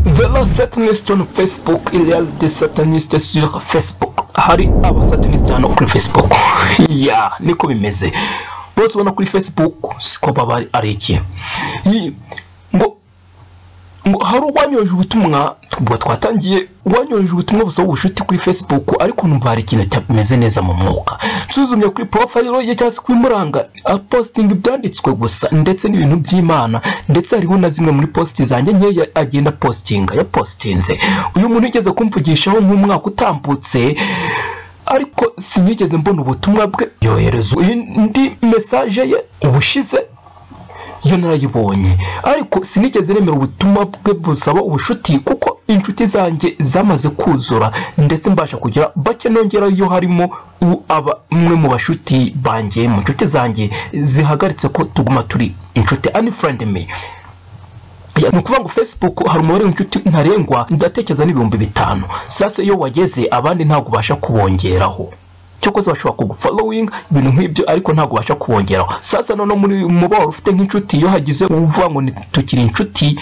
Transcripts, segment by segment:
Velo sataniste on Facebook, il y a des satanistes sur Facebook. Hari abasataniste hano kuri Facebook. Ya, niko bimeze. Bose ubona kuri Facebook siko baba ari iki. Yi- Ngo ngo hari uwanyoje ubutumwa ubwo twatangiye wanyoje ubutumwa busa ubucuti kuri facebook ariko numva hari ikintu cyameze neza mu mwuka nsuzumye kuri porofayiro ye cyangwa se kuri muranga apositinga ibyanditswe gusa ndetse n'ibintu by'imana ndetse hariho na zimwe muri positi zanjye nkeya agenda positinga yapositinze uyu muntu yigeze kumvugishaho nk'umwaka utambutse ariko sinigeze mbona ubutumwa bwe yohereza indi mesaje ye ubushize iyo narayibonye ariko sinigeze nemera ubutumwa bwe busaba ubushuti kuko inshuti zanjye zamaze kuzura ndetse mbasha kugira bake nongera iyo harimo u- aba- umwe mu bashuti banjye mu nshuti zanjye zihagaritse ko tuguma turi inshuti ani furendi me Ya, ni ukuvuga ngo facebook hari umubare w'inshuti ntarengwa ndatekereza n'ibihumbi bitanu sasa iyo wageze abandi ntabwo ubasha kubongeraho cyokoze bashobora kugufollowing ibintu nk'ibyo ariko ntabwo ubasha kubongeraho sasa noneho muri muba wari ufite nk'inshuti iyo hagize uvuga ngo ni- tukiri inshuti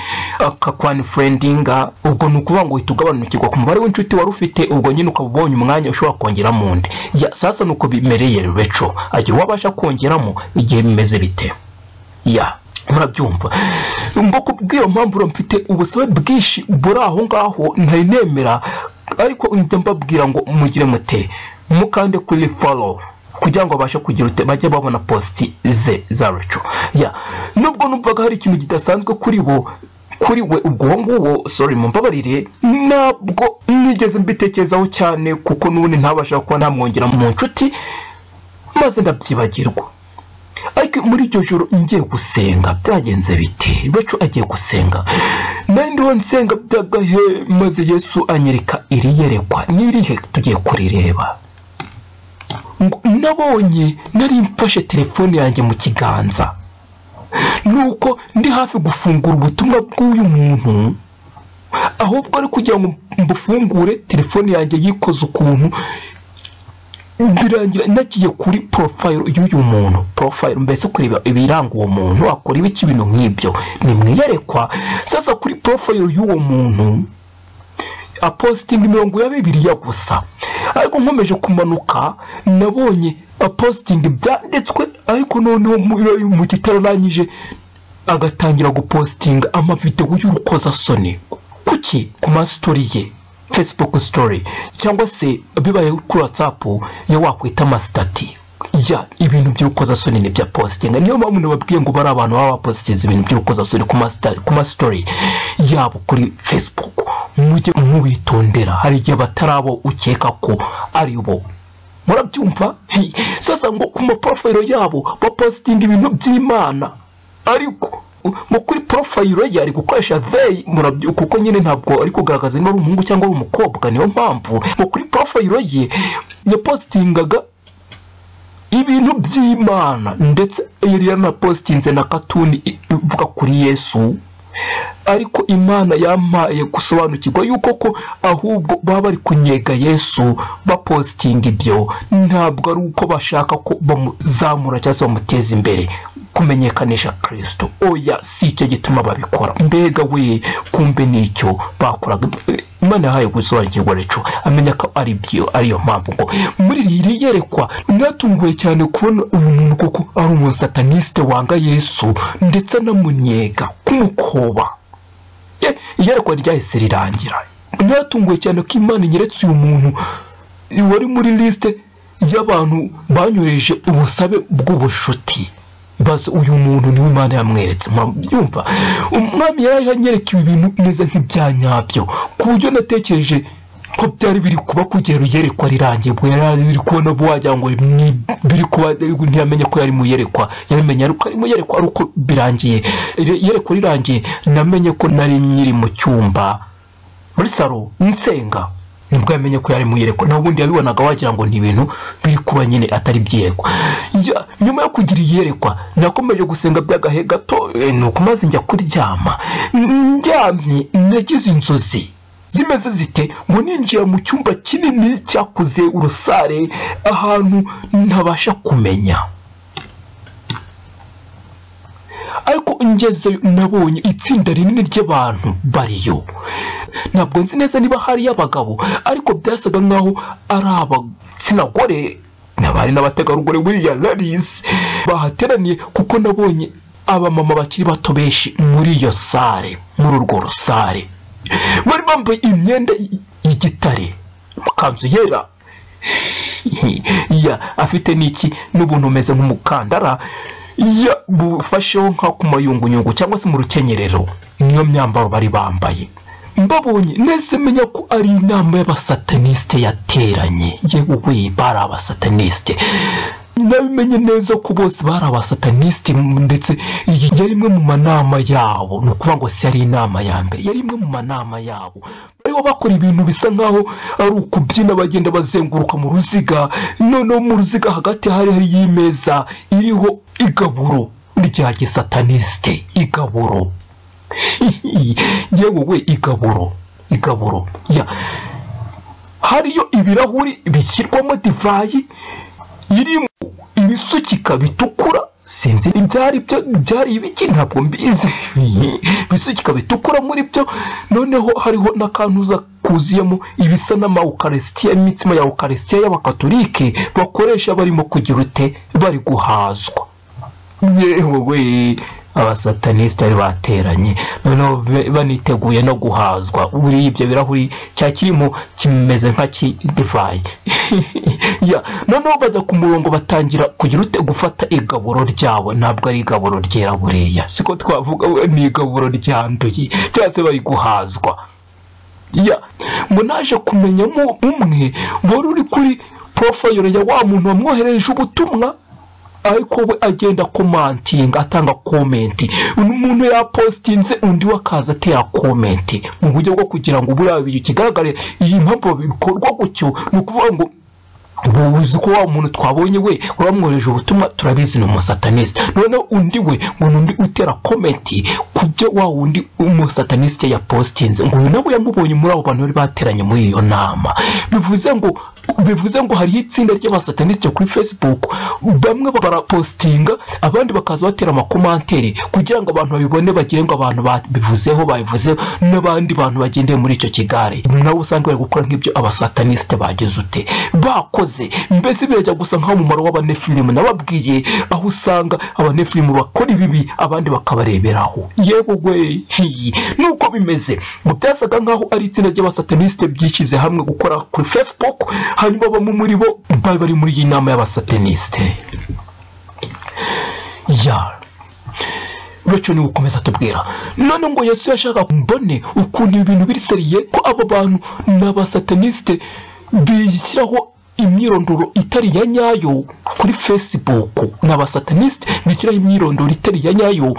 akakwanifuredinga ubwo ni ukuvuga ngo uhita ugabanukirwa ku mubare w'inshuti wari ufite ubwo nyine ukaba ubonye umwanya ushobora kongera mu ndi Ya, sasa ni uko bimereye reco agira uwo abasha kongeramo igihe bimeze bite ya murabyumva ngo kubw'iyo mpamvu rero mfite ubusabe bwinshi buri aho ngaho ntari nemera ariko njya mbabwira ngo mugire mute mukande kuri follow kugira ngo babashe kugira ute bajye babona positi ze za reco ya nubwo numvaga hari ikintu kidasanzwe kuri bo kuri we ubwo uwo nguwo sorry mumbabarire ntabwo nigeze mbitekerezaho cyane kuko n'ubundi ntabasha kuba namwongera mu nshuti maze ndabyibagirwa ariko muri iryo joro ngiye gusenga byagenze biti bacu agiye gusenga nari ndiho nsenga byagahe maze yesu anyereka iri yerekwa n'irihe tugiye kurireba Ngo nabonye nari mfashe telefone yanjye mu kiganza nuko ndi hafi gufungura ubutumwa bw'uyu muntu ahubwo ari kugira ngo mbufungure telefone yanjye yikoze ukuntu birangira nagiye kuri porofayiro y'uyu muntu porofayiro mbese kureba ibiranga uwo muntu akora ibiki ibintu nk'ibyo nimwiyerekwa sasa kuri porofayiro y'uwo muntu apositinga imirongo ya bibiliya gusa ariko nkomeje kumanuka nabonye apositinga ibyanditswe ariko noneho mu- mu kitararangije agatangira gupositinga amavidewo y'urukozasoni kuki ku masitori ye facebook story cyangwa se bibaye kuri whatsapp iyo wakwita amasitati ya ibintu by'urukozasoni ni bya positinga niyo mpamvu nababwiye ngo bari abantu baba bapositinze ibintu by'urukozasoni ku masita- ku masitori yabo kuri facebook mujye mwitondera hari igihe batari abo ukeka ko ari bo murabyumva Hi. sasa ngo ku maporofayiro yabo bapositinga ibintu by'imana ariko u- mu kuri porofayiro ye ari gukoresha they murabyo kuko nyine ntabwo ari kugaragaza niba ari umuhungu cyangwa ari umukobwa niyo mpamvu mu kuri porofayiro ye yapositingaga ibintu by'imana ndetse yari yaranapositinze na katuni i- ivuga kuri yesu ariko imana yampaye gusobanukirwa yuko ko ahubwo baba bari kunyega yesu bapositinga ibyo ntabwo ari uko bashaka ko bamuzamura cyangwa se bamuteza imbere kumenyekanisha kirisito oya si icyo gituma babikora mbega we kumbe nicyo bakoraga imana yahaye gusobanukirwa reco amenya ko ari byo ariyo mpamvu ngo muri iri yerekwa natunguwe cyane kubona uyu muntu kuko ari umusataniste wanga yesu ndetse anamunyega kumukoba Ye, iyerekwa ryahise rirangira naratunguwe cyane ko imana inyeretse uyu muntu wari muri lisite y'abantu banyoreje ubusabe bw'ubushuti baza uyu muntu niwe imana yamweretse murabyumva umwami yari anyereka ibi bintu neza nk'ibyanyabyo ku buryo natekereje ko byari biri kuba kugera iyerekwa rirangiye ubwo yari ari kubona bo wagira ngo ni- biri kuba ntiyamenye ko yari mu iyerekwa yabimenye ariko ari mu iyerekwa ari uko birangiye Ire- iyerekwa rirangiye namenye ko nari nyiri mu cyumba muri salo nsenga nibwo yamenye ko yari mu iyerekwa naho ubundi yabibonaga wagira ngo ni ibintu biri kuba nyine atari ibyiyerekwa Ya- nyuma yo kugira iyerekwa nakomeje gusenga by'agahe gato eh, nuko maze njya kuryama N- ndyamye nagize inzozi zimeze zite ngo ninjira mu cyumba kinini cyakuze urusare ahantu ntabasha kumenya ariko ngezeyo nabonye itsinda rinini ry'abantu bariyo ntabwo nzi neza niba hariyo abagabo ariko byasaga nkaho ari abitsina gore n'abari n'abategarugori buriya larisi bahateraniye kuko nabonye abamama bakiri bato benshi muri iyo sare muri urwo rusare bari bambaye imyenda y'igitare amakanzu yera ya afite n'iki n'ubuntu umeze nk'umukandara ya bufasheho nka ku mayunguyungu cyangwa se mu rukenyerero niyo myambaro bari bambaye mbabonye nese menya ko ari inama y'abasatanisite yateranye yewe we bari abasatanisite nabimenye neza ko bose bari abasatanisite ndetse iyi yari imwe mu manama yabo ni ukuvuga ngo si yari inama ya mbere yari imwe mu manama yabo bariho bakora ibintu bisa nkaho ari ukubyina bagenda bazenguruka mu ruziga noneho mu ruziga hagati hari hariyo imeza iriho igaburo rya gisatanisite igaburo yewe we igaburo igaburo ya hariyo ibirahuri bishyirwamo divayi irimo ibisukika bitukura sinzi ibyari byo byari ibiki ntabwo mbizi ibisukika bitukura muri byo noneho hariho n'akantuza kuzuyemo ibisa n'amawukarisitiya imitsima ya ukarisitiya y'abakatolike bakoresha barimo kugira ute bari guhazwa yewe abasatanisite bari bateranye noneho baniteguye no guhazwa buriya ibyo birahuri cya kirimo kimeze nk'akidivayi noneho bajya ku murongo batangira kugira ute gufata igaburo ryabo ntabwo ari igaburo ryera buriya siko twavuga ni igaburo ryanduye cyangwa se bari guhazwa munaje kumenyamo umwe wari uri kuri porofayiro ya wa muntu wamwohereje ubutumwa ariko we agenda komantinga atanga komenti umuntu yapositinze undi we akaza atera komenti mu buryo bwo kugira ngo buriya bintu kigaragare iyi mpamvu bikorwa gutyo ni ukuvuga ngo ubuvuzi ko wa muntu twabonye we uramwohereje ubutumwa turabizi ni umusataniste noneho undi we ngo ni undi utera komenti ku byo wa wundi umusataniste yapositinze ngo uyu nawe yamubonye muri abo bantu bari bateranye muri iyo nama bivuze ngo bivuze ngo hariho itsinda ry'abasatanisite kuri facebook bamwe barapositinga abandi bakaza batera amakomanteri kugira ngo abantu babibone bagire ngo abantu babivuzeho babivuzeho n'abandi bantu bagendeye muri icyo kigare nabo usanga bari gukora nk'ibyo abasatanisite bagize ute bakoze mbese birajya gusa nk'umumaro w'abanefilimu nababwiye aho usanga abanefilimu bakora ibibi abandi bakabareberaho yewe we nuko bimeze ngo byasaga nk'aho ari itsinda ry'abasatanisite byishyize hamwe gukora kuri facebook hanyuma bamwe muri bo bari bari muri iyi nama y'abasatanisite ya bityo ni gukomeza tubwira none ngo yesu yashaka mbone ukuntu ibintu biri seriye ko abo bantu ni abasatanisite bishyiraho imyirondoro itari ya nyayo kuri facebook ni abasatanisite bishyiraho imyirondoro itari ya nyayo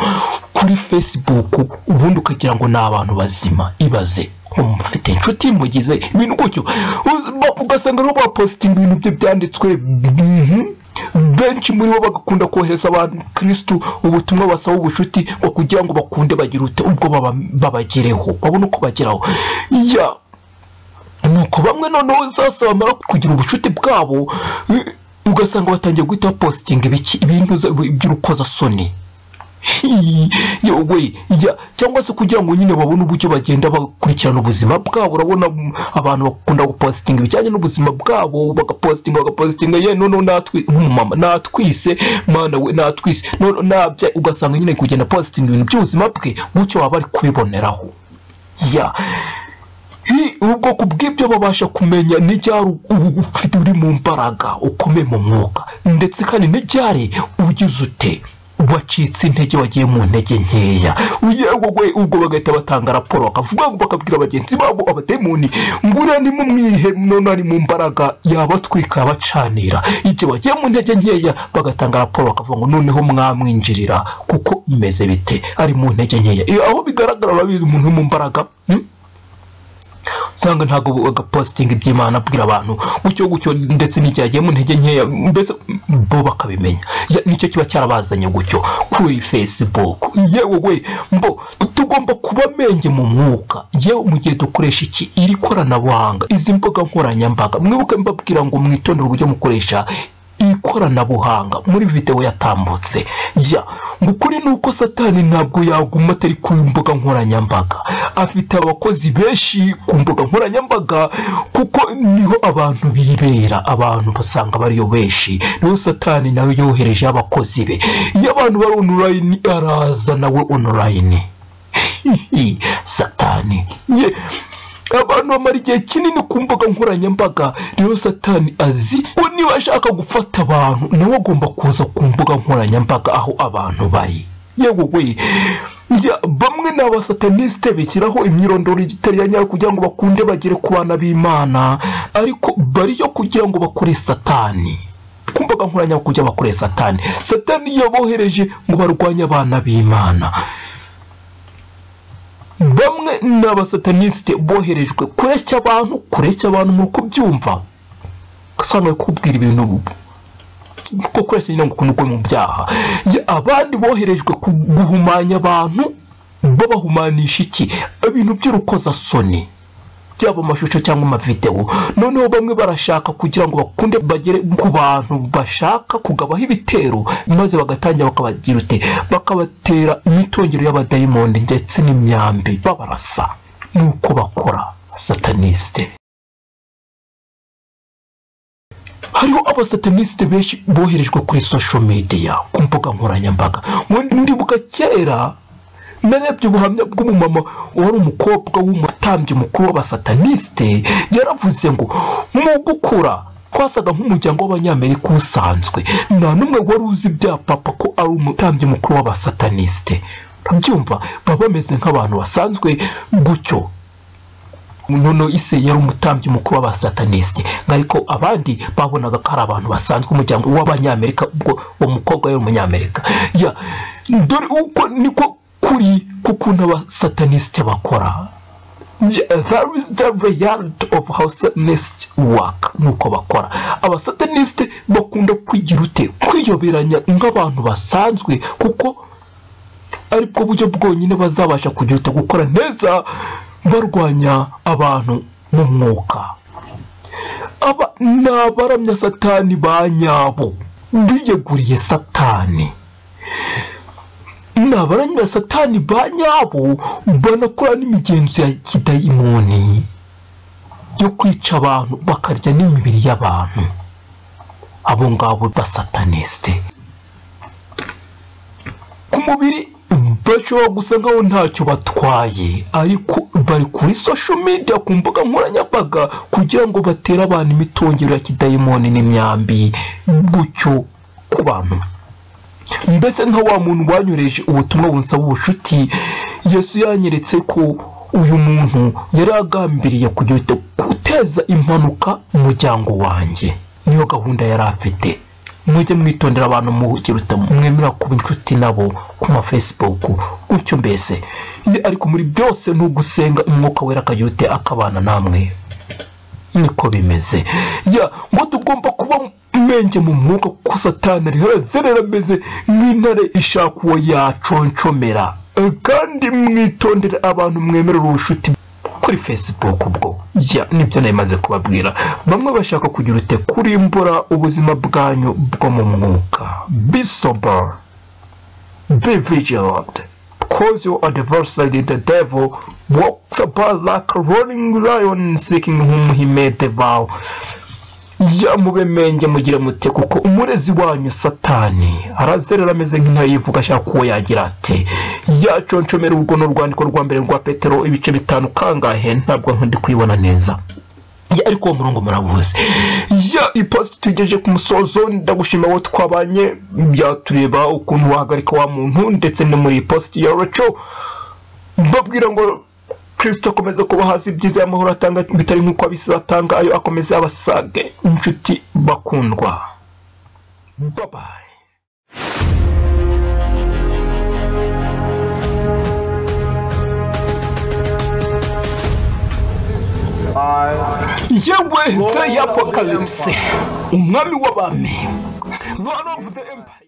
kuri facebook ubundi ukagira ngo ni abantu bazima ibaze mufite inshuti mugize ibintu gutyo ugasanga rero bapositinga ibintu bye byanditswe benshi muri bo bagakunda kohereza abantu kirisitu ubutumwa basaba ubucuti ngo kugira ngo bakunde bagire ute ubwo babagereho babone uko bageraho nuko bamwe noneho zose bamara kugira ubucuti bwabo ugasanga batangiye guhita bapositinga ibintu by'urukozasoni yewe cyangwa se kugira ngo nyine babone uburyo bagenda bakurikirana ubuzima bwabo urabona abantu bakunda gupositinga ibijyanye n'ubuzima bwabo bagapositinga bagapositinga ye noneho nk'umumama natwise mwana we natwise nabya ugasanga nyine kugenda positinga ibintu by'ubuzima bwe gutyo waba ari kubiboneraho ya ubwoko bw'ibyo babasha kumenya n'ibyari ufite uri mu mbaraga ukomeye mu mwuka ndetse kandi n'ibyari ugize ute wacitse intege wagiye mu ntege nkeya yewe ubwo bagahita batanga raporo bakavuga bakabwira bagenzi babo abademoni ngo uriya ni mu mwihe none ari mu mbaraga yabatwika yabacanira igihe bagiye mu ntege nkeya bagatanga raporo bakavuga ngo noneho mwamwinjirira kuko bimeze bite ari mu ntege nkeya aho bigaragara urabizi umuntu uri mu mbaraga usanga ntabwo bagapositinga iby'imana abwira abantu gutyo gutyo ndetse n'igihe agiye mu ntege nkeya mbese bo bakabimenya nicyo kiba cyarabazanye gutyo kuri facebook yewe we mbo tugomba kuba amenge mu mwuka yewe mu gihe dukoresha iki iri koranabuhanga izi mbuga nkoranyambaga mwibuke mbabwira ngo mwitondere uburyo mukoresha ikoranabuhanga muri videwo yatambutse jya ngo ukuri ni uko satani ntabwo yaguma atari ku mbuga nkoranyambaga afite abakozi benshi ku mbuga nkoranyambaga kuko niho abantu bibera abantu basanga bariyo benshi niho satani nawe yohereje abakozi be iyo abantu bari onorayini araza nawe onorayini satani ye abantu bamara igihe kinini ku mbuga nkoranyambaga rero satani azi ko niba ashaka gufata abantu nawe agomba kuza ku mbuga nkoranyambaga aho abantu bari yewe we Ya, bamwe ni abasatanisite bishyiraho imyirondoro itari iya nyayo kugira ngo bakunde bagere ku bana b'imana ariko bariyo kugira ngo bakore satani ku mbuga nkoranyambaga kugira ngo bakore satani satani yabohereje ngo barwanye abana b'imana bamwe ni abasatanisite boherejwe kureshya abantu kureshya abantu ni ukubyumva usanga bari kubwira ibintu ko kureshya nyine ngo ukuntu mu byaha Ya, abandi boherejwe ku- guhumanya abantu babahumanisha iki ibintu by'urukozasoni byaba amashusho cyangwa amavidewo noneho bamwe barashaka kugira ngo bakunde bagere ku bantu bashaka kugabaho ibitero maze bagatangira bakabagira ute bakabatera imitongero y'abadayimoni ndetse n'imyambi babarasa nuko bakora satanisite hariho abasatanisite benshi boherejwe kuri social media ku mbuga nkoranyambaga ndibuka kera narebye ubuhamya bw'umumama wari umukobwa w'umutambyi mukuru w'abasatanisite yaravuze ngo mu gukura twasaga nk'umuryango w'abanyamerika usanzwe nta n'umwe wari uzi bya papa ko ari umutambyi mukuru w'abasatanisite urabyumva baba bameze nk'abantu basanzwe gutyo noneho ise yari umutambyi mukuru w'abasatanisite ariko abandi babonaga ko ari abantu basanzwe umuryango w'abanyamerika ubwo uwo mukobwa yari umunyamerika ya dore uko niko kuri k'ukuntu abasatanisite bakora Yeah, there is the reality of how satanists work nuko bakora abasatanisite bakunda kwigira ute kwiyoberanya nk'abantu basanzwe kuko aribwo buryo bwonyine bazabasha kugira ute gukora neza barwanya abantu mu mwuka aba ni abaramya satani ba nyabo biyeguriye satani ni abaramya satani ba nyabo banakora n'imigenzo ya kidayimoni yo kwica abantu bakarya n'imibiri y'abantu abo ngabo basatanisite ku mubiri bashobora gusa nkaho ntacyo batwaye ariko bari kuri social media ku mbuga nkoranyambaga kugira ngo batere abantu imitongero ya kidayimoni n'imyambi gutyo ku bantu mbese nka wa muntu wanyoreje ubutumwa bunsaba ubucuti yesu yanyeretse ko uyu muntu yari agambiriye kugira ute guteza impanuka mu muryango wanjye niyo gahunda yari afite mujye mwitondera abantu muhugiruta mwemera kuba inshuti nabo ku ma facebook gutyo mbese Ye- ariko muri byose ni ugusenga umwuka wera akagira ute akabana namwe niko bimeze ya ngo tugomba kuba menge mu mwuka kuko satani rihazerera ameze nk'intare ishaka uwo yaconshomera E, kandi mwitondere abantu mwemerera ubushuti kuri facebook ubwo ya nibyo nari maze kubabwira bamwe bashaka kugira ute kurimbura ubuzima bwanyu bwo mu mwuka be sober be vigilant because your adversary the devil walks about like a roaring lion seeking whom he may devour ya mube menge mugire mute kuko umurezi wanyu satani arazerera ameze nk'intare yivuga ashaka uwo yagira ati yaconshomera urwo ni urwandiko rwa mbere rwa petero ibice bitanu kangahe ntabwo nkundi kuyibona neza Ya, ariko uwo murongo murabuze ya iposita tugejeje ku musozo ndagushima wowe twabanye byatureba ukuntu wahagarika wa muntu ndetse no muri iposita ya reco mbabwira ngo kirisito akomeze kuba hasi ibyiza y'amahoro atanga bitari nk'uko abisi atanga ayo akomeze abasage inshuti bakundwa babaye yewe the apocalypse umwami w'abami lord of the empire